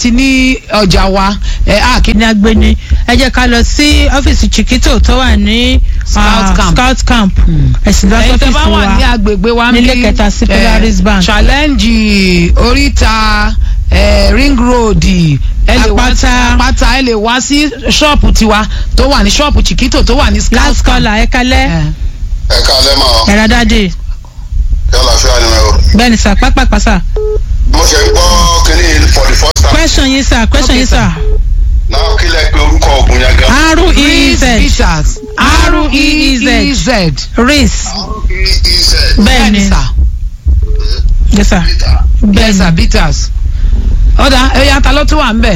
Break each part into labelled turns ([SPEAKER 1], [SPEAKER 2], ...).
[SPEAKER 1] ti ní ọjà wa ẹ á kí
[SPEAKER 2] ní agbeni ẹ jẹ́ ká lọ sí ọ́fíìsì chiquito tó wà ní
[SPEAKER 1] Scout
[SPEAKER 2] ah,
[SPEAKER 1] camp.
[SPEAKER 2] scout camp ẹ̀sìn lọ
[SPEAKER 1] ẹ̀yin tẹ́ bá
[SPEAKER 2] sọ́fíìsì
[SPEAKER 1] wà ní
[SPEAKER 2] wa
[SPEAKER 1] agbègbè wa ń
[SPEAKER 2] nílé
[SPEAKER 1] bí,
[SPEAKER 2] kẹta sí
[SPEAKER 1] eh,
[SPEAKER 2] Polaris Bank.
[SPEAKER 1] challenge oríta eh, ring road ẹ lè wá sí
[SPEAKER 2] Àpáta.
[SPEAKER 1] apáta ẹ lè wá sí ṣọ́ọ̀pù tiwa tó wà ní ṣọ́ọ̀pù chiquito tó wà ní scout
[SPEAKER 2] last
[SPEAKER 1] camp.
[SPEAKER 2] caller ẹ kalẹ́
[SPEAKER 1] Eh,
[SPEAKER 3] ẹ káalẹ́ mọ́
[SPEAKER 2] ẹ̀rọ dáadé
[SPEAKER 3] yálà fíà ni o.
[SPEAKER 2] bẹ́ẹ̀ ni sà pápápá sà
[SPEAKER 3] mo ṣe ń gbọ́ kínní for the first time.
[SPEAKER 2] question yín sà question
[SPEAKER 1] Okay,
[SPEAKER 2] yín sà
[SPEAKER 3] náà kí lẹ pé orúkọ ògùn yẹn gan.
[SPEAKER 1] Reese
[SPEAKER 2] r-e-e-z
[SPEAKER 1] Peters
[SPEAKER 2] R-E-E-Z.
[SPEAKER 1] R-E-E-Z.
[SPEAKER 2] reese
[SPEAKER 3] r-e-e-z.
[SPEAKER 2] bẹ́ẹ̀ ni
[SPEAKER 1] sà.
[SPEAKER 2] yes sà bẹ́ẹ̀
[SPEAKER 1] Yes,
[SPEAKER 2] ni
[SPEAKER 1] sir, bitters. ọ̀dà ẹ̀yà ta ló tún wà ń bẹ̀.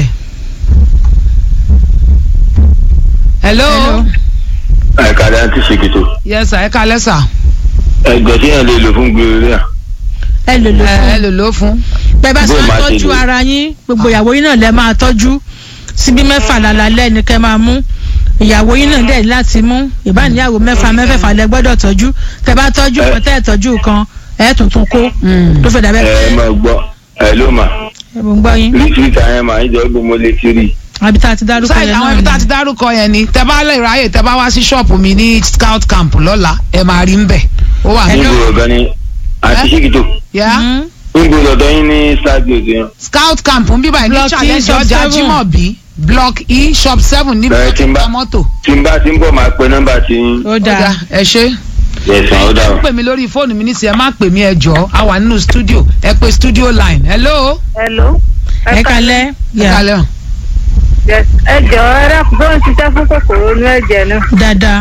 [SPEAKER 1] hello.
[SPEAKER 2] Hello.
[SPEAKER 4] àìkàlẹ̀ àti ṣèkìtò
[SPEAKER 1] yes sir ẹ kalẹ́ sà.
[SPEAKER 4] ẹgbẹ́ tí yẹn lè lò fún gbèrè
[SPEAKER 2] ẹ lò lò
[SPEAKER 1] ẹ ẹ
[SPEAKER 2] fún
[SPEAKER 1] lò ló fún.
[SPEAKER 2] bẹ́ẹ̀ bá ṣe
[SPEAKER 4] Bó
[SPEAKER 2] máa
[SPEAKER 4] máa ṣe
[SPEAKER 2] tọ́jú
[SPEAKER 4] lò.
[SPEAKER 2] ara yín gbogbo ìyàwó yín náà lẹ́ máa tọ́jú síbí mẹ́fà lálálẹ́ ni kẹ́ máa mú ìyàwó yín náà dẹ̀ láti mú ìbáníyàwó mẹ́fà mẹ́fẹ̀fà lẹ gbọ́dọ̀ tọ́jú tẹ́ bá tọ́jú
[SPEAKER 4] Ẹ.
[SPEAKER 2] kan tẹ́ ẹ̀ tọ́jú kan ẹ̀ tuntun kó tó fẹ́ dàbẹ́
[SPEAKER 4] ẹ
[SPEAKER 2] pé
[SPEAKER 4] máa gbọ́ ẹ ló mà
[SPEAKER 2] ẹ mò ń gbọ́ yín
[SPEAKER 4] ríṣiríṣi àyẹn mà ń jẹ́ gbogbo mo lè ti rí
[SPEAKER 2] àbí tá a ti dárúkọ
[SPEAKER 1] sáyẹn
[SPEAKER 2] yẹn
[SPEAKER 1] àwọn ibi tá a
[SPEAKER 2] náà
[SPEAKER 1] ti
[SPEAKER 2] ni.
[SPEAKER 1] dárúkọ yẹn ni tẹ bá lè ráyè tẹ bá wá sí ṣọ́ọ̀pù mi ní scout camp lọ́la ẹ máa rí ń bẹ̀. ó wà ní.
[SPEAKER 4] níbo ọ̀gá ni àti
[SPEAKER 1] Ẹ?
[SPEAKER 4] ṣèkìtò
[SPEAKER 1] Yeah?
[SPEAKER 2] Mhm.
[SPEAKER 4] níbo lọ́dọ̀ yín ní stadium yẹn
[SPEAKER 1] scout camp ń bíbá ní
[SPEAKER 2] Block E,
[SPEAKER 1] challenge
[SPEAKER 2] shop
[SPEAKER 1] ọjà
[SPEAKER 2] seven.
[SPEAKER 1] jimobi block e shop seven níbi
[SPEAKER 4] Bẹ́ẹ̀
[SPEAKER 1] tó
[SPEAKER 4] tí
[SPEAKER 1] ti
[SPEAKER 4] ń bá-
[SPEAKER 1] ta mọ́tò.
[SPEAKER 4] tí n bá ti ń bọ̀ máa pe nọ́mbà tí yín
[SPEAKER 2] ó
[SPEAKER 1] ó
[SPEAKER 2] dáa
[SPEAKER 1] dáa ẹ ṣe.
[SPEAKER 4] yẹ̀sán ó dà
[SPEAKER 1] ẹ pè mí lórí fóònù mi nísìnyí ẹ má pè mí ẹ jọ̀ọ́ a wà nínú studio ẹ pè studio line hello.
[SPEAKER 5] Hello.
[SPEAKER 2] ẹ kalẹ́
[SPEAKER 1] ẹ
[SPEAKER 2] yà
[SPEAKER 1] kalẹ́ o.
[SPEAKER 5] Yes. ẹ jọ̀ọ́ ẹ dákun tó ń ṣiṣẹ́ fún kòkòrò inú ẹ̀jẹ̀ náà.
[SPEAKER 2] dáadáa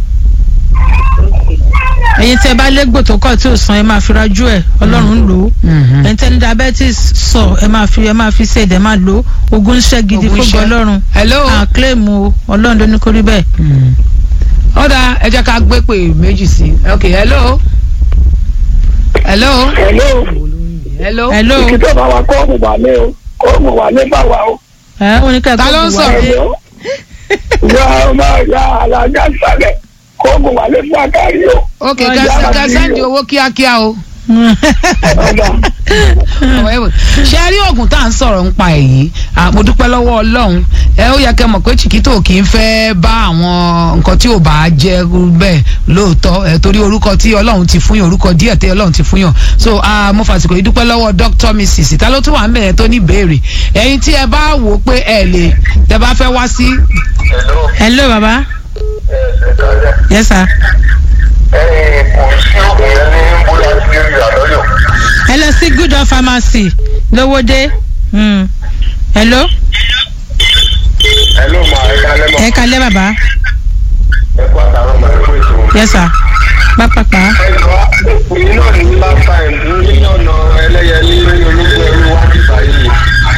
[SPEAKER 2] ẹ̀yin tẹ́ bá légbò tó kọ̀ tí ò san ẹ máa fi rajú ẹ̀ ọlọ́run lò ó ẹ̀yin tẹ́ ní diabetes sọ ẹ máa fi ẹ máa fi ṣe ẹ̀dẹ̀ máa lò ó ogun ń ṣẹ́ gidi
[SPEAKER 1] Ogun
[SPEAKER 2] fún
[SPEAKER 1] ṣẹ́.
[SPEAKER 2] ọlọ́run
[SPEAKER 1] hello.
[SPEAKER 2] àkílẹ̀mù o ọlọ́run ló ní kó rí bẹ́ẹ̀.
[SPEAKER 1] ó dáa ẹ jẹ́ ká gbé pè méjì sí i ok hello. hello.
[SPEAKER 6] Hello.
[SPEAKER 1] hello.
[SPEAKER 2] hello
[SPEAKER 6] Ìkìtọ̀ bá wa kọ́ọ̀mù wà ní o. Kọ́ọ̀mù wà ní bá wa o.
[SPEAKER 2] ẹ oníkẹ́
[SPEAKER 1] Ta ló ń sọ̀rọ̀?
[SPEAKER 6] Hello. Ìyá ọmọ ìyá alájà sálẹ̀. Kọ́ọ̀mù wà ní fún akárí o.
[SPEAKER 1] ok
[SPEAKER 2] Ọjà
[SPEAKER 1] kẹsàn
[SPEAKER 6] máa
[SPEAKER 1] kẹsàn
[SPEAKER 6] bí
[SPEAKER 1] di
[SPEAKER 6] o.
[SPEAKER 1] owó kíákíá o.
[SPEAKER 6] Ọ̀dà.
[SPEAKER 1] Ọ̀wọ́ ẹ̀wọ̀. ṣe rí oògùn tá à ń sọ̀rọ̀ ń pa èyí Ah, mo dúpẹ́ lọ́wọ́ ọlọ́run ẹ ó yẹ kẹ́ mọ̀ pé chiquito kì í fẹ́ bá àwọn nǹkan tí ò bá jẹ́ bẹ́ẹ̀ lóòótọ́ ẹ torí orúkọ tí ọlọ́run ti fún yàn orúkọ díẹ̀ tí ọlọ́run ti fún yàn so ah, mo fàsìkò yìí dúpẹ́ lọ́wọ́ dr mrs ta ló tún wà ń bẹ̀rẹ̀ tó ní ìbéèrè ẹ̀yin tí ẹ bá wò ó pé ẹ lè tẹ bá fẹ́ wá sí
[SPEAKER 3] hello
[SPEAKER 2] hello baba
[SPEAKER 3] ẹ káalẹ́
[SPEAKER 2] yes sir
[SPEAKER 3] ẹ kò sí ògùn yẹn ní bóyá tí ó yà lọ́yọ̀.
[SPEAKER 2] ẹ lọ sí good of pharmacy lówódé Hmm. hello
[SPEAKER 3] hello ma ẹ káalẹ́ mọ́
[SPEAKER 2] ẹ kalẹ́ baba
[SPEAKER 3] ẹ kó àtàwọn ọmọ ẹ kó èso.
[SPEAKER 2] yes sir pápápá
[SPEAKER 3] ẹ jọ èyí náà ní last time ní ọ̀nà ẹlẹ́yẹlé ní ológun ẹrú wájú báyìí.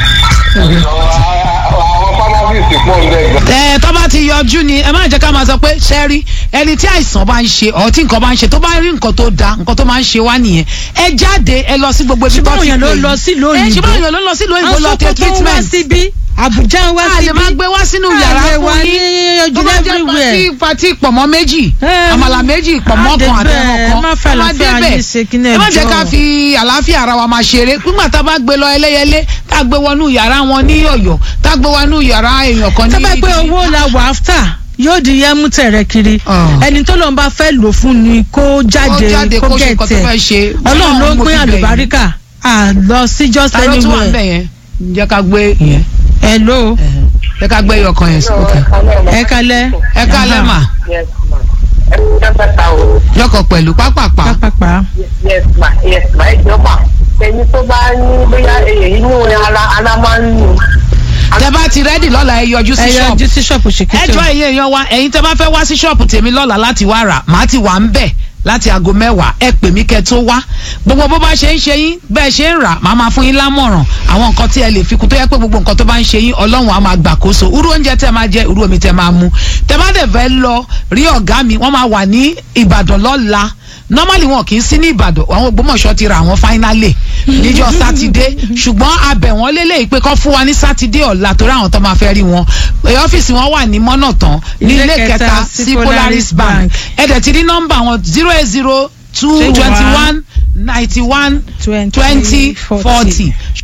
[SPEAKER 3] àwọn pharmacist pọ̀ ń bẹ̀ gan.
[SPEAKER 1] ẹ tó bá ti yọjú ni ẹ má jẹ́ ká máa sọ pé ṣẹ́rí ẹni tí àìsàn bá ń ṣe ọ̀ tí nǹkan bá ń ṣe tó bá rí nǹkan tó da nǹkan tó máa ń ṣe wá nìyẹn ẹ jáde ẹ lọ sí gbogbo ibi tó
[SPEAKER 2] ṣùgbọ́n
[SPEAKER 1] ti
[SPEAKER 2] òyìn ló
[SPEAKER 1] pè
[SPEAKER 2] lọ
[SPEAKER 1] yín.
[SPEAKER 2] sílùú
[SPEAKER 1] ẹ
[SPEAKER 2] òyìnbó
[SPEAKER 1] ṣùgbọ́n òyìn ló lọ sílùú òyìnbó lọ tẹ
[SPEAKER 2] Àwọn Sókótó ń wá
[SPEAKER 1] treatment
[SPEAKER 2] síbí Àbújá ń wá
[SPEAKER 1] a
[SPEAKER 2] síbí
[SPEAKER 1] lè máa gbé wá sínú
[SPEAKER 2] A
[SPEAKER 1] yàrá
[SPEAKER 2] lè
[SPEAKER 1] fún
[SPEAKER 2] wá
[SPEAKER 1] yín
[SPEAKER 2] ní ojú
[SPEAKER 1] tó bá jẹ́
[SPEAKER 2] everywhere.
[SPEAKER 1] pati pati pọ̀mọ́ méjì
[SPEAKER 2] Ẹ,
[SPEAKER 1] àmàlà méjì pọ̀mọ́
[SPEAKER 2] á
[SPEAKER 1] kan
[SPEAKER 2] dé
[SPEAKER 1] àtẹ̀wọ̀n
[SPEAKER 2] bẹ́ẹ̀,
[SPEAKER 1] kan
[SPEAKER 2] má fẹ́
[SPEAKER 1] Tó bá
[SPEAKER 2] àlàáfíà
[SPEAKER 1] débẹ̀,
[SPEAKER 2] yín ṣe kí ní
[SPEAKER 1] ẹ má jẹ́
[SPEAKER 2] ẹjọ́.
[SPEAKER 1] ká fi àlàáfíà ara wa máa ṣeré nígbà tá a bá gbé lọ ẹlẹ́yẹlé tá a gbé wọnú yàrá wọn ní ọ̀yọ́ tá a gbé wọnú yàrá èèyàn kan ní
[SPEAKER 2] tó bá pé owó la wà áfítà yóò di yẹmú tẹ̀rẹ̀ kiri
[SPEAKER 1] Ah.
[SPEAKER 2] ẹni tó lọ́n bá fẹ́ lò fún ni kó jáde
[SPEAKER 1] jáde
[SPEAKER 2] kó
[SPEAKER 1] kó ṣe nǹkan tó
[SPEAKER 2] gẹ̀tẹ̀
[SPEAKER 1] fẹ́ ṣe
[SPEAKER 2] ọlọ́run ló
[SPEAKER 1] mo
[SPEAKER 2] pín
[SPEAKER 1] fi bẹ̀ yín.
[SPEAKER 2] àlùbáríkà à lọ sí just
[SPEAKER 1] ta ló tún wà ń bẹ̀
[SPEAKER 2] anywhere
[SPEAKER 1] yẹn jẹ́ ká gbé yẹn
[SPEAKER 2] hello
[SPEAKER 1] jẹ́ ká gbé ọkàn yẹn sókè
[SPEAKER 2] ẹ kalẹ́
[SPEAKER 1] ẹ kálẹ̀ mà
[SPEAKER 5] Yes ma. ẹ kú dábàá ta o.
[SPEAKER 1] yọkọ̀ pẹ̀lú pápápá
[SPEAKER 2] pápápá
[SPEAKER 5] Yes ma yes ma ẹ jọ ma. ẹni tó bá ní bóyá èyí inú ara ara máa ń nù.
[SPEAKER 1] tẹ bá ti rẹ́dì lọ́la ẹ yọjú sí
[SPEAKER 2] ẹ
[SPEAKER 1] ṣọ́ọ̀bù
[SPEAKER 2] yọjú sí ṣọ́ọ̀pù ṣèkìtò
[SPEAKER 1] ẹjọ́ ẹ̀yin èèyàn wa ẹ̀yin tẹ bá fẹ́ wá sí ṣọ́ọ̀bù tèmi lọ́la láti wá rà màá ti wà ń bẹ̀ láti aago mẹ́wàá ẹ pè mí kẹ́ tó wá gbogbo bó bá ṣe ń ṣe yín bẹ́ẹ̀ ṣe ń rà màá máa fún yín lámọ̀ràn àwọn nǹkan tí ẹ lè fi kún tó yẹ pé gbogbo nǹkan tó bá ń ṣe yín ọlọ́run á máa gbàkóso irú oúnjẹ tẹ máa jẹ irú omi tẹ máa mu tẹ bá dẹ̀ fẹ́ lọ rí ọ̀gá mi wọ́n máa wà ní ìbàdàn lọ́la normally wọn kì í sí ní ìbàdàn àwọn ògbómọ̀ṣọ́ ti ra àwọn finally níjọ́ sátidé ṣùgbọ́n abẹ̀ wọ́n lélẹ̀ pé kọ́ fún wa ní sátidé ọ̀la torí àwọn tó máa fẹ́ rí wọn Ẹ, ọ́fíìsì wọn wà ní mọ́nà tán ní ilé kẹta sí polaris bank ẹ̀dẹ̀ ti rí nọ́mbà wọn zero eight zero two twenty one ninety one twenty forty